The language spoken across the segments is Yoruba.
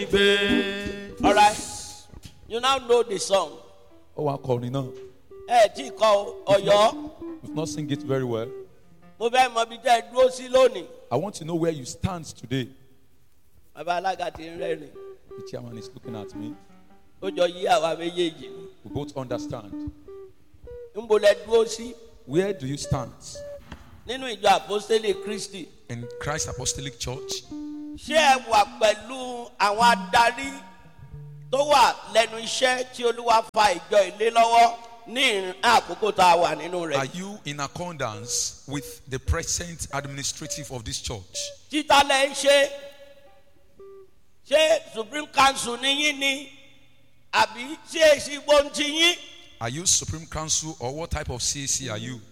gbé. All right. You now know the song. ó wá kọrin náà Ẹ tí kọ Ọ̀yọ́. you've not sing it very well Mo fẹ́ mọ ibi tẹ́ ẹ dúró sí lónìí. i want to know where you stand today Bàbá alága ti ń rẹ́rìn. the chairman is looking at me Ó jọ yí àwa méjèèjì. we both understand Níbo lẹ dúró sí? where do you stand Nínú ìjọ àpọ́sítélì Kristi. in Christ Apostolic Church. Ṣé ẹ wà pẹ̀lú àwọn adarí tó wà lẹ́nu iṣẹ́ tí Olúwa fa ìjọ ìlé lọ́wọ́ ní ìrìn àkókò tá a wà nínú Are rẹ̀? you in accordance with the present administrative of this church? Títà lẹ ń ṣe. Ṣé Supreme Council ní yín ni? Àbí ṣé èsì gbóǹtì yín? Are you Supreme Council or what type of CAC are you?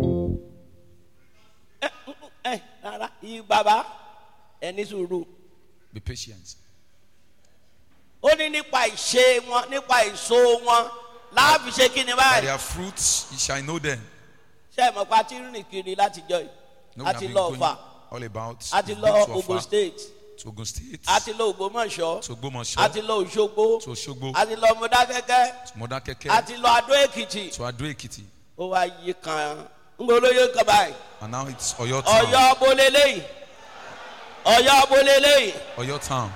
Ẹ rárá, yí bàbá ẹ ní sùúrù. Be patient. Ó ní nípa ìṣe wọn, nípa èso wọn, láàbì ṣe kí ni By báyìí? their fruits you shall know them. Ṣé ẹ mọ̀ pé a ti rìn kiri látijọ́ yìí? No, we A have ti been lọ going Ọ̀fà, all about. a ti We've lọ been to Ogun Ọ̀fà, State, to Ogun State, a ti lọ Ògbómọ̀ṣọ́, to a Ogbomoso, ti lọ Òṣogbo, to Osogbo, a ti lọ Mọdákẹ́kẹ́, to Modakeke, a ti lọ Adó Èkìtì. to Ado Ekiti. Ó wá yí kan, ń gbọ́ olóyè kan báyìí. And now it's Oyo Town. Ọ̀yọ́ Bolélé, Ọ̀yọ́ Bolélé, Oyo Town.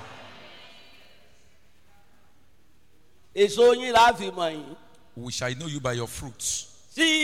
èso yín la fi mọ̀ yín. We shall know you by your fruits. Tí